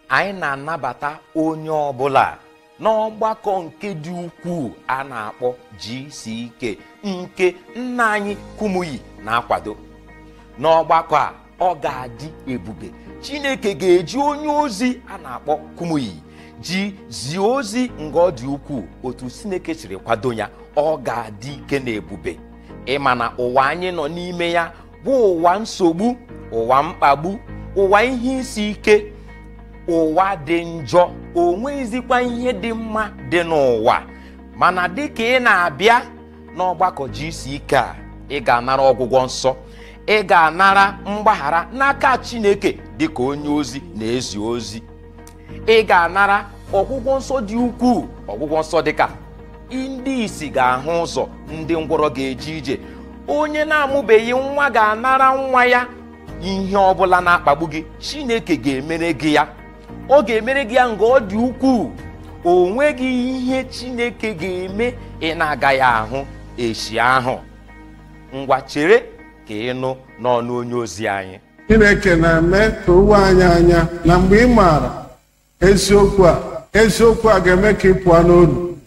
anyị na-anabata onye ọbụla n'ọgbakọ nke dị ukwuu a na-akpọ GCK nke nna anyị Kumuyi na-akwado n'ọgbakọ a ọ ga-adị ebube Chineke ga-eji onye ozi a na-akpọ Kumuyi ji zie ozi nga ọ dị ukwuu otu Chineke siri kwado ya ọ ga-adị ike na ebube ịma na ụwa anyị nọ n'ime ya bụ ụwa nsogbu ụwa mkpagbu ụwa ihe isi ike ụwa dị njọ o nweghịzikwa ihe dị mma dị n'ụwa mana dịka ị na-abịa n'ọgbakọ GCK a ị ga-anara ọgwụgwọ nsọ ị ga-anara mgbaghara n'aka Chineke dịka onye ozi na-ezi ozi ị ga-anara ọgwụgwọ nsọ dị ukwuu ọgwụgwọ nsọ dịka ndị isi ga-ahụ ụzọ ndị ngwọrọ ga-eje ije onye na-amụbeghị nwa ga-anara nwa ya ihe ọbụla na-akpagbu gị Chineke ga-emere gị ya ọ ga-emere gị ya nga ọ dị ukwuu o nweghị ihe Chineke ga-eme ị na-agaghị ahụ echi ahụ ngwa chere ka ị nụ n'ọnụ onye ozi anyị chineke na-eme ka o wee anyị anya na mgbe ị maara eziokwu a eziokwu a ga-eme ka ị pụọ n'olu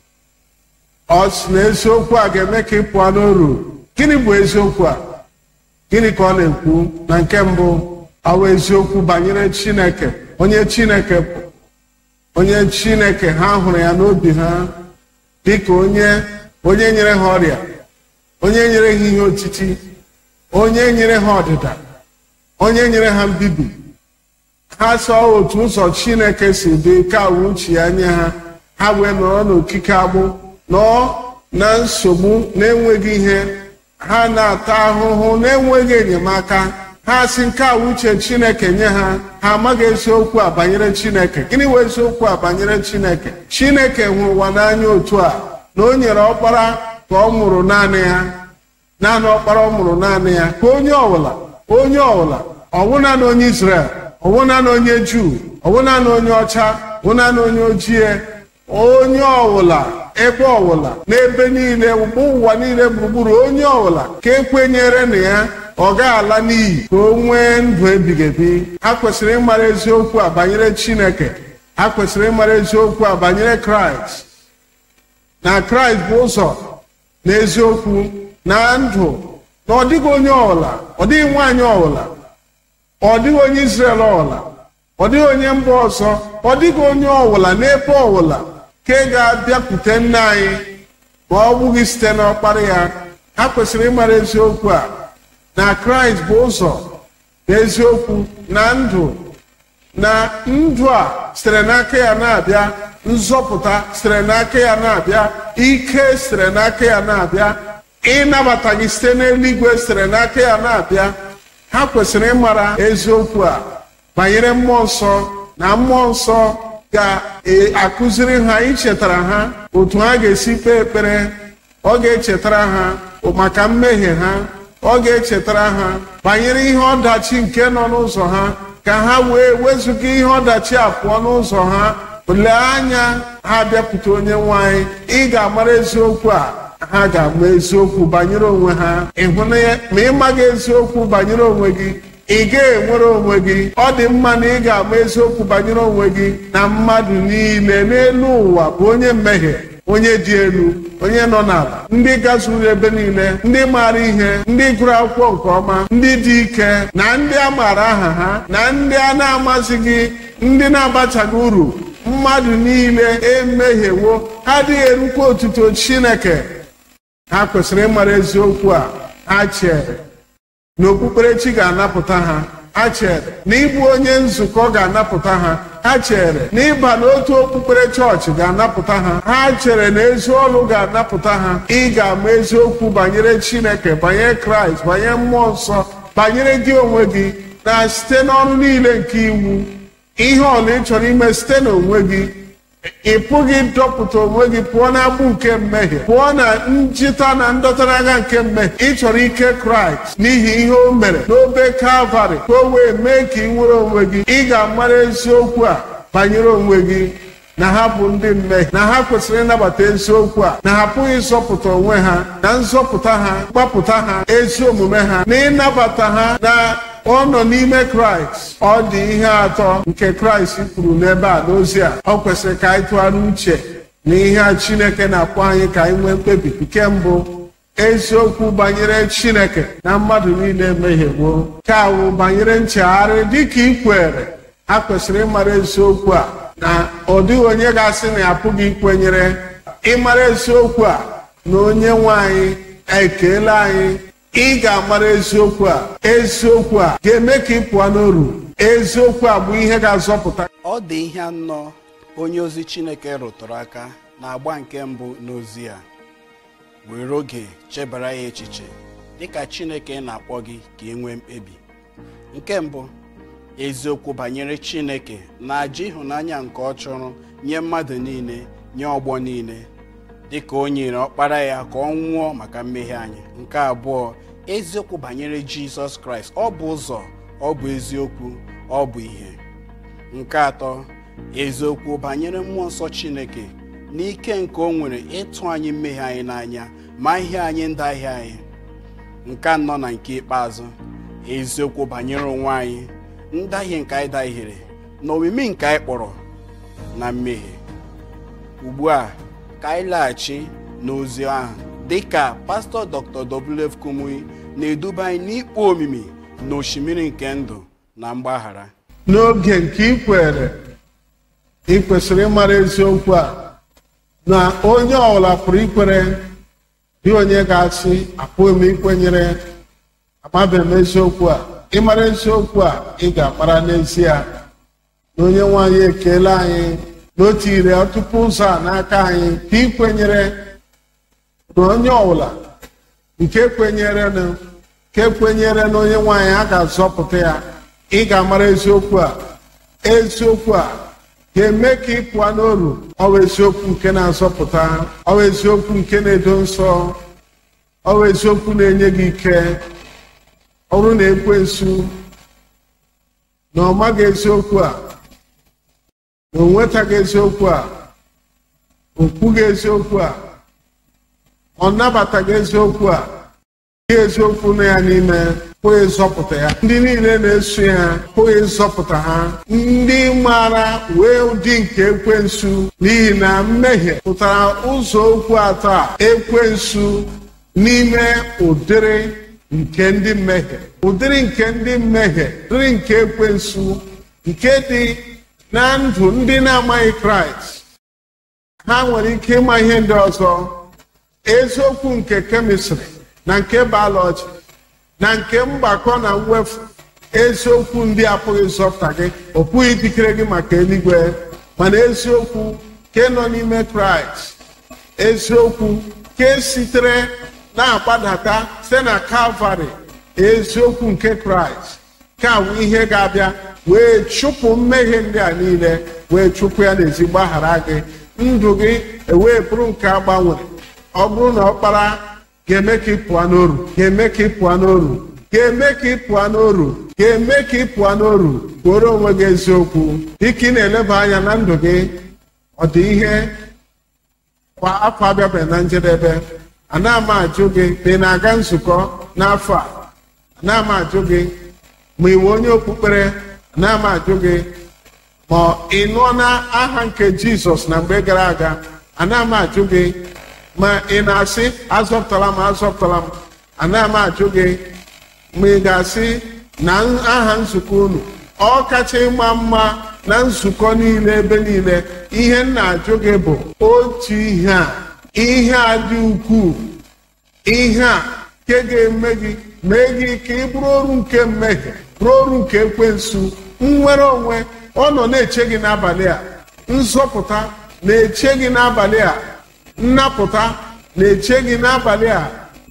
ọ sị na eziokwu a ga-eme ka ị pụọ n'olu gịnị bụ eziokwu a gịnị ka ọ na-ekwu na nke mbụ ọwa eziokwu banyere chineke onye chineke bụ onye chineke ha hụrụ ya n'obi ha dịka onye onye nyere ha ọrịa onye nyere ha ihe otiti onye nyere ha ọdịda onye nyere ha mbibi ha sọ otu ụzọ chineke si dị ka awụ uche ya nye ha ha wee nọrọ n'okike agbụ nọọ na nsogbu na-enweghị ihe ha na-ata ahụhụ na-enweghị enyemaka ha si nke a uche chineke nye ha ha amaghị eziokwu a banyere chineke gịnị wee eziokwu a banyere chineke chineke hụrụ ụwa n'anya otu a na o nyere ọkpara ka ọ mụrụ naanị ya naanị ọkpara ọ mụrụ naanị ya ka onye ọbụla onye ọbụla ọwụna na onye Izrel ọwụna na onye Juu ọwụna na onye ọcha ọwụna na onye ojii onye ọbụla ebe ọbụla n'ebe niile ụgbọ ụwa niile gburugburu onye ọbụla ka ekwenyere na ya ọ ga-ala n'iyi ka o nwee ndụ ebighị ebi ha kwesịrị ịmara eziokwu a banyere Chineke ha kwesịrị ịmara eziokwu a banyere Kraịst na Kraịst bụ ụzọ na eziokwu na ndụ na ọ dịghị onye ọbụla ọ dịghị nwaanyị ọbụla ọ dịghị onye Izrel ọbụla ọ dịghị onye mba ọzọ ọ dịghị onye ọbụla n'ebe ọbụla ka ị ga-abịakwute nna anyị ma ọ bụghị site n'ọkpara ya ha kwesịrị ịmara eziokwu a na Kraịst bụ ụzọ na eziokwu na ndụ na ndụ a sitere n'aka ya na-abịa nzọpụta sitere n'aka ya na-abịa ike sitere n'aka ya na-abịa ịnabata gị site n'eluigwe sitere n'aka ya na-abịa ha kwesịrị ịmara eziokwu a banyere mmụọ nsọ na mmụọ nsọ ga-akụziri ha ichetara ha otu ha ga-esi kpee ekpere ọ ga-echetara ha maka mmehie ha ọ ga-echetara ha banyere ihe ọdachi nke nọ n'ụzọ ha ka ha wee wezụga ihe ọdachi a pụọ n'ụzọ ha lee anya ha bịakwute onye nwanyị ị ga-amara eziokwu a ha ga-ama eziokwu banyere onwe ha ịhụna ya ma ị maghị eziokwu banyere onwe gị ị ga-enwere onwe gị ọ dị mma na ị ga-ama eziokwu banyere onwe gị na mmadụ niile n'elu ụwa bụ onye mmehie onye dị elu onye nọ n'ala ndị gazuru ebe niile ndị maara ihe ndị gụrụ akwụkwọ nke ọma ndị dị ike na ndị a maara aha ha na ndị a na-amazighị ndị na-abachaghị uru mmadụ niile emehiewo ha adịghị erukwa otuto Chineke ha kwesịrị ịmara eziokwu a ha chere na okpukperechi ga-anapụta ha ha chere na ịbụ onye nzukọ ga-anapụta ha ha chere na ịba n'otu okpukpere chọọchị ga-anapụta ha ha chere na ezi ọlụ ga-anapụta ha ị ga-ama eziokwu banyere Chineke banyere Kraịst banyere mmụọ nsọ banyere gị onwe gị na site n'ọrụ niile nke iwu ihe ọla ị chọrọ ime site n'onwe gị ị pụghị dọpụta onwe gị pụọ n'agbụ nke mmehie pụọ na njita na ndọtara agha nke mmehie ị chọrọ ike kraịst n'ihi ihe o mere n'obe kalvarị ka o wee mee ka ị nwere onwe gị ị ga-amara eziokwu a banyere onwe gị na ha bụ ndị mmehie na ha kwesịrị ịnabata eziokwu a na ha apụghị ịzọpụta onwe ha na nzọpụta ha gbapụta ha ezi omume ha na ịnabata ha na ọ nọ n'ime kraịst ọ dị ihe atọ nke kraịst kwuru n'ebe a n'ozi a ọ kwesịrị ka anyị tụgharị uche na ihe a chineke na-akpọ anyị ka anyị nwee mkpebi nke mbụ eziokwu banyere chineke na mmadụ niile emehiewo ka awụ banyere nchegharị dịka ị kwere ha kwesịrị ịmara eziokwu a na ọ dịghị onye ga-asị na ya apụghị ikwenyere ịmara eziokwu a na onye nwe anyị ekeela anyị ị ga-amara eziokwu a eziokwu a ga-eme ka ị pụọ n'oru eziokwu a bụ ihe ga-azọpụta ọ dị ihe anọ onye ozi chineke rụtụrụ aka na-agba nke mbụ n'ozi a were oge chebara ya echiche dịka chineke na-akpọ gị ka ị nwee mkpebi nke mbụ eziokwu banyere chineke na aja ịhụnanya nke ọ chụrụ nye mmadụ niile nye ọgbọ niile dịka o nyere ọkpara ya ka ọ nwụọ maka mmehie anyị nke abụọ eziokwu banyere jizọs kraịst ọ bụ ụzọ ọ bụ eziokwu ọ bụ ihe nke atọ eziokwu banyere mmụọ nsọ chineke n'ike nke o nwere ịtụ anyị mmehie anyị n'anya ma ihe anyị ndahie anyị nke anọ na nke ikpeazụ eziokwu banyere onwe anyị ndahie nke anyị dahiere na omimi nke anyị kpọrọ na mmehie ugbu a ka anyị laghachi n'ozi ahụ dịka pastọ dr wf kumuyi na-eduba anyị n'ikpo omimi na osimiri nke ndụ na mgbaghara n'oge nke ị kwere ị kwesịrị ịmara eziokwu a na onye ọbụla pụrụ ikwere dị onye ga-asị apụghị m ikwenyere amabeghị m eziokwu a ịmara eziokwu a ị ga-amara n'ezie na onye nwaanyị ekele anyị na o tinyere ọtụtụ ụzọ a n'aka anyị ka ikwenyere na onye ọbụla nke kwenyere na nke kwenyere na onye nwaanyị a ga-azọpụta ya ị ga-amara eziokwu a eziokwu a ga-eme ka ị pụọ n'oru ọ bụ eziokwu nke na-azọpụta ọ bụ eziokwu nke na-edo nsọ ọ bụ eziokwu na-enye gị ike ọ bụrụ na ekwensu na ọ maghị eziokwu a na o nwetaghị eziokwu a o kwughị eziokwu a ọ nabataghị eziokwu a ihe eziokwu nọ ya n'ime pụghị ịzọpụta ya ndị niile na-eso ya pụghị ịzọpụta ha ndị maara wee ụdị nke ekwensu n'ihi na mmehie pụtara ụzọ okwu atọ a ekwensu n'ime ụdịrị nke ndị mmehie ụdịrị nke ndị mmehie ụdịrị nke ekwensu nke dị na ndụ ndị na-amaghị kraịst ha nwere ike ịma ihe ndị ọzọ eziokwu nke kemịstrị na nke bayọlọji na nke mgbakọ na mwefu eziokwu ndị apụghị zọpụta gị ọ pụghị ikikere gị maka eluigwe mana eziokwu nke nọ n'ime kraịst eziokwu nke sitere na-agbadata site na kalvarị eziokwu nke kraịst ka bụ ihe ga-abịa wee chụpụ mmehie ndị a niile wee chụpụ ya n'ezi gbaghara gị ndụ gị ewee bụrụ nke agbanwere ọ bụrụ na ọkpara ga-eme ka ị pụọ n'oru ga-eme ka ị pụọ n'oru ga-eme ka ị pụọ n'oru ga-eme ka ị pụọ n'oru kwuoro onwe gị eziokwu dịka ị na-eleba anya na ndụ gị ọ dị ihe kwa afọ abịabeghị na njedebe ana m ajụ gị ma ị na-aga nzukọ n'afọ a ana m ajụ gị ma ị nwe onye okpukpere ana m ajụ gị ma ị nụọ na aha nke jizọs na mgbe gara aga ana m ajụ gị ma ị na-asị azọpụtala m azọpụtala m ana m ajụ gị ma ị ga-asị na aha nzukọ unu ọ kacha ịma mma na nzukọ niile ebe niile ihe m na-ajụ gị bụ otu ihe a ihe a dị ukwuu ihe a nke ga-eme gị mee gị ka ị bụrụ oru nke mmehie bụrụ oru nke ekwensu nnwere onwe ọ nọ na-eche gị n'abalị a nzọpụta na-eche gị n'abalị a nnapụta na-eche gị n'abalị a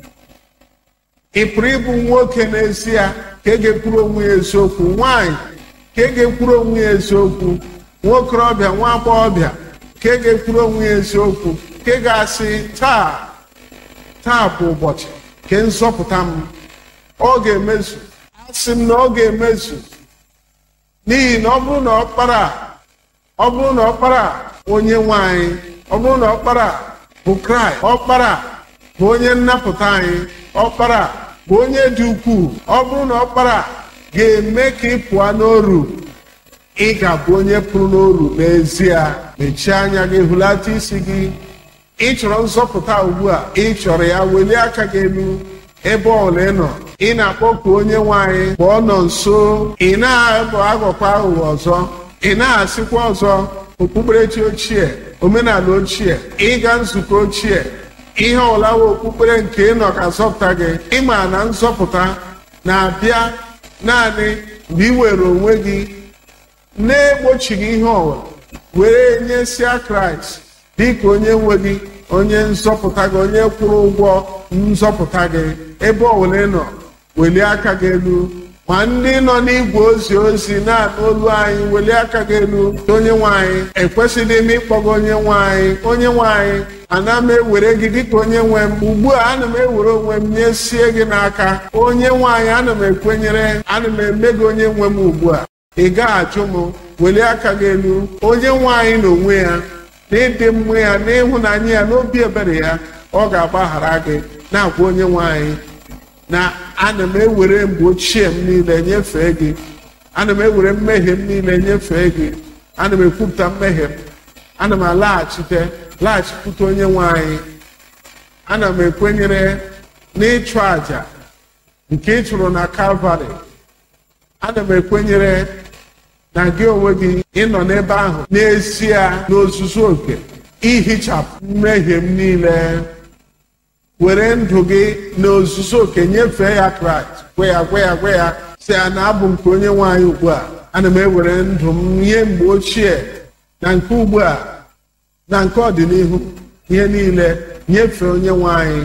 ị pụrụ ịbụ nwoke n'ezie ka e ga-ekwuru onwe ya eziokwu nwaanyị ka e ga-ekwuru onwe ya eziokwu nwokorobịa nwa agbọghọbịa ka e ga-ekwuru onwe ya eziokwu ka ị ga-asị taa taa bụ ụbọchị nke nzọpụta m ọ ga-emezu asị m na ọ ga-emezu n'ihi na ọ bụrụ na ọkpara ọ bụrụ na ọkpara onye nwanyị ọ bụrụ na ọkpara bụ kraịst ọkpara bụ onye nnapụta anyị ọkpara bụ onye dị ukwuu ọ bụrụ na ọkpara ga-eme ka ị pụọ n'oru ị ga-abụ onye pụrụ n'oru n'ezie mechie anya gị hụlata isi gị ị chọrọ nzọpụta ugbu a ị chọrọ ya welie aka gị elu ebe ọbụla ị nọ ị na-akpọku onye nwanyị ka ọ nọ nso ị na-abụ aghọkwa aghụghọ ọzọ ị na-asịkwa ọzọ okpukperechi ochie omenala ochie ịga nzukọ ochie ihe ọbụla wụ okpukpere nke ị nọ ka zọpụta gị ịma na nzọpụta na-abịa naanị mgbe ị were onwe gị na-egbochighị ihe ọbụla were nyesịa kraịst dịka onye nwe gị onye nzọpụta gị onye kwụrụ ụgwọ nzọpụta gị ebe ọbụla ị nọ welie aka gị elu ma ndị nọ n'igwe ozi ozi na-anụ olu anyị welie aka gị elu onye nwanyị ekwesịghị m ịkpọga onye nwanyị onye nwanyị ana m ewere gị dịka onye nwe m ugbu a ana m ewere onwe m nyesie gị n'aka onye nwanyị ana m ekwenyere ana m eme gị onye nwe m ugbu a ị gaghị ajụ m welie aka gị elu onye nwanyị n'onwe ya n'ịdị mma ya n'ịhụnanya ya n'obi ebere ya ọ ga-agbaghara gị na-agwa onye nwanyị na ana m ewere mgbe ochie m niile nyefee gị ana m ewere mmehie m niile nyefee gị ana m ekwupụta mmehie m ana m alaghachite laghachikwute onye nwanyị ana m ekwenyere n'ịchụ àjà nke ị chụrụ na kalvarị ana m ekwenyere na gị onwe gị ịnọ n'ebe ahụ n'ezie n'ozuzu oke ihichapụ mmehie m niile were ndụ gị n'ozuzu oke nyefee ya kraịst gwe ya gwe ya gwe ya si ya na abụ nke onye nwanyị ugbu a ana m ewere ndụ m ihe mgbe ochie na nke ugbu a na nke ọdịnihu ihe niile nyefee onye nwanyị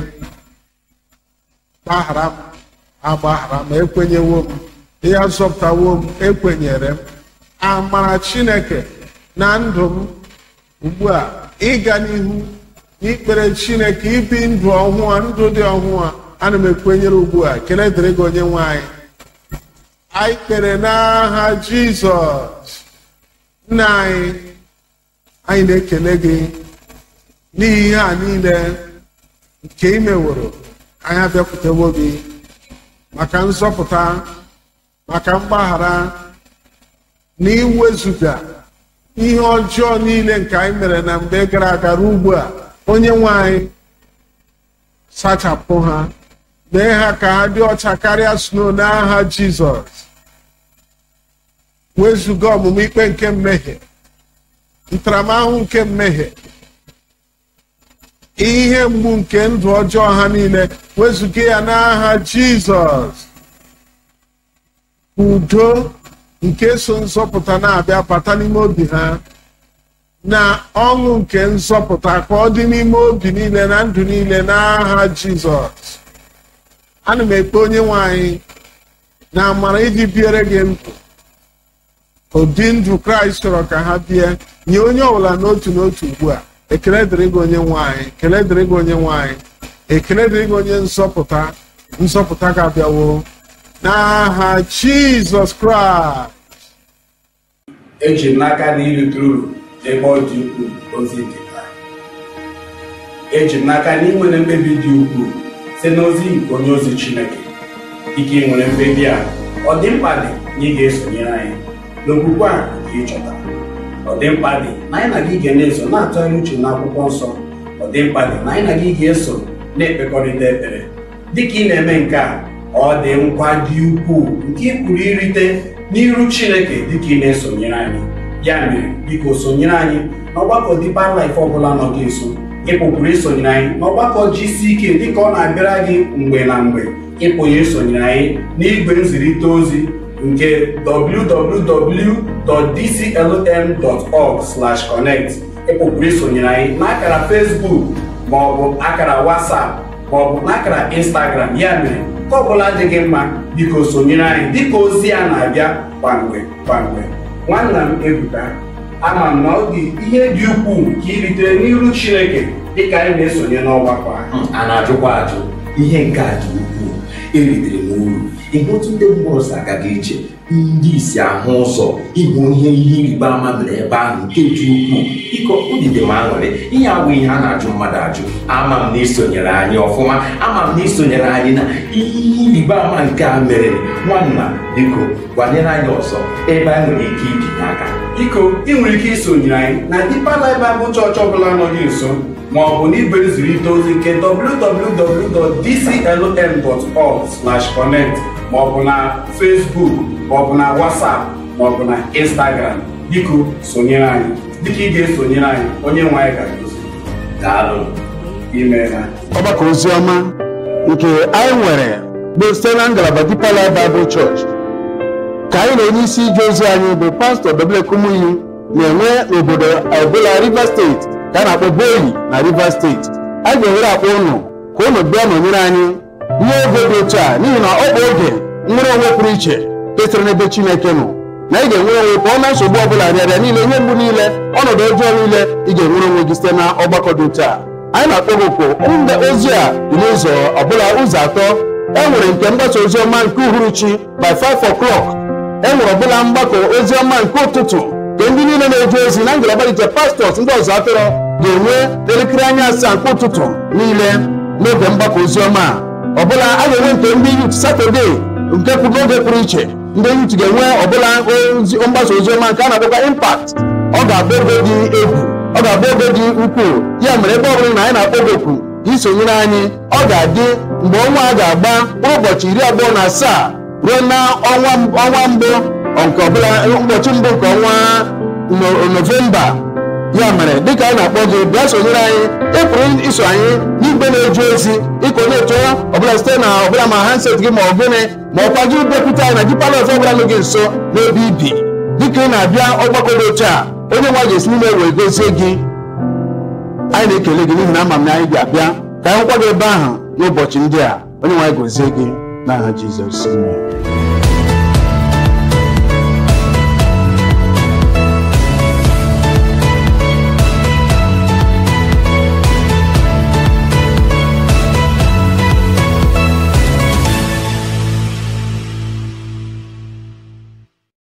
gbaghara m agbaghara m ekwenyewo m ihe zọpụtawo m ekwenyere m amara chineke na ndụ m ugbu a ịga n'ihu n'ikpere chineke ibi ndụ ọhụụ a ndụ dị ọhụụ a ana m ekwenyere ugbu a kele dịrị gị onye nwanyị anyị kpere n'aha jizọs nna anyị anyị na-ekele gị n'ihi ihe a niile nke ị meworo anyị abịakwutewo gị maka nzọpụta maka mgbaghara na iwezuga ihe ọjọọ niile nke anyị mere na mgbe gara aga ruo ugbu a onye nwe anyị sachapụ ha mee ha ka ha dị ọcha karịa sno n'aha jizọs wezuga ọmụmụ ikpe nke mmehie ntaramahụhụ nke mmehie ihe mgbu nke ndụ ọjọọ ha niile wezuga ya n'aha jizọs udo nke so nzọpụta na-abịa bata n'ime obi ha na ọṅụ nke nzọpụta ka ọ dị n'ime obi niile na ndụ niile n'aha jizọs ana m ekpe onye nwanyị na amara iji biere gị ndụ ụdị ndụ kraịst chọrọ ka ha bie nye onye ọbụla n'otu n'otu ugbu a ekele dịrị gị onye nwanyị ekele dịrị gị onye nwanyị ekele dịrị gị onye nzọpụta nzọpụta ga-abịawo n'aha jizọs kraịst eji m n'aka na irite uru n'ebe ọ dị ukwuu ozi dị taa eji m n'aka na ị nwere mkpebi dị ukwuu site n'ozi nke onye ozi chineke ike ị nwere mkpebi a ọ dị mkpa dị na ị ga-esonyere anyị n'okwukwe a nke ị chọtara ọ dị mkpa dị na anyị na gị ga na-eso na-atụgharị uche n'akwụkwọ nsọ ọ dị mkpa dị na anyị na gị ga-eso na-ekpekọrịta ekpere dịka ị na-eme nke a ọ dị nkwa dị ukwuu nke ị pụrụ irite n'iru chineke dịka ị na-esonyere anyị ya mere biko sonyere anyị n'ọgbakọ Deeper Life ọbụla nọ gị nso ịpụpụrụ isonyere anyị n'ọgbakọ jisi ike dịka ọ na-abịara gị mgbe na mgbe ịpụghị isonyere anyị n'igwe nzirịta ozi nke www.dclm.org/connect ịpụpụrụ isonyere anyị n'akara Facebook maọbụ akara WhatsApp maọbụ n'akara Instagram ya mere nke ọbụla dị gị mma biko sonyere anyị dịka ozi a na-abịa kwamgbe kwamgbe nwanna m Ebuka ama m na ọ dị ihe dị ukwuu nke iritere n'iru Chineke dịka anyị na-esonye n'ọgbakọ a a na-ajụkwa ajụ ihe nke a dị ukwuu eritere m uru ihe otu ndị mmụọ si agaga iche ndị isi ahụ ụzọ ịhụ ihe ihe ịrịba ama mere ebe ahụ nke dị ukwuu biko udide m aṅụrị ihe abụ ihe a na-ajụ mmadụ ajụ ama m na isonyere anyị ọfụma ama m na isonyere anyị na ihe ịrịba ama nke a mere nwanna biko gwanyere anyị ọzọ ebe anyị nwere ike ibinye aka biko ị nwere ike isonyere anyị na Deeper Life Bible Church ọbụla nọ gị nso ma ọ bụ n'igwe nzirịta ozi nke www.dclm.org/connect ma ọ bụ na Facebook ma ọ bụ na WhatsApp ma ọ bụ na Instagram biko sonyere anyị dịka ị ga-esonyere anyị onye nwe anyị ga-egosi daalụ imeela ọgbakọ oziọma nke anyị nwere bụ site na ngalaba Deeper Life Bible Church ka anyị na onye isi ije ozi anyị bụ pastọ Dobelekumuyi na-enwe n'obodo ọbụla Rivers steeti ka a na-akpọ Boyi na Rivers steeti anyị ga-ewere akpọ ụnụ ka ụnụ bịa nọnyere anyị n'oge dị otu a n'ihi na ọ bụ oge nwere onwe pụrụ iche kesịrị n'ebe Chineke nọ na ị ga-enwere onwe pụọ na nsogbu ọbụla rịarịa niile ihe mgbu niile ọnọdụ ọjọọ niile ị ga-enwere onwe gị site na ọgbakọ dị otu a anyị na-akpọ gị oku mgbe ozi a dị n'ụzọ ọbụla ụzọ atọ e nwere nke mgbasa ozi ọma nke uhuruchi by 5 o'clock e nwere ọbụla mgbakọ ozi ọma nke ụtụtụ nke ndị niile na-eje ozi na ngalaba iche pastọs ndị ọzọ atọrọ ga-enwe elekere anya asaa nke ụtụtụ niile n'oge mgbakọ ozi ọma a ọbụla a ga-enwe nke ndị yut satọde nke pụrụ n'oge pụrụ iche ndị yut ga-enwe ọbụla ozi mgbasa ozi ọma nke a na-akpọkwa impact ọ ga-abụ oge dị egwu ọ ga-abụ oge dị ukwuu ya mere ebe ọbụla na anyị na-akpọ gị oku ka isonyere anyị ọ ga-adị mgbe ọnwa a ga-agba mkpụrụ ụbọchị iri abụọ na asaa ruo na ọnwa ọnwa mbụ nke ọbụla ụbọchị mbụ nke ọnwa no- novemba ya mere dịka anyị na-akpọ gị bịa sonyere anyị ị pụrụ iso anyị n'igwe na-eje ozi ịkọ na-eto ọbụla site na ọbụla ma handset gị ma ọ gịnị ma ọkwa gị bịakwute anyị na Deeper Life ọbụla nọ gị nso n'ebe ibi dịka ị na-abịa ọgbakọ dị otu a onye nwa ga-esi n'ime wee gozie gị anyị na-ekele gị n'ihi na ama m na anyị ga-abịa ka anyị hụkwa gị ebe ahụ n'ụbọchị ndị a onye nwe anyị gozie gị n'aha Jizọs amen.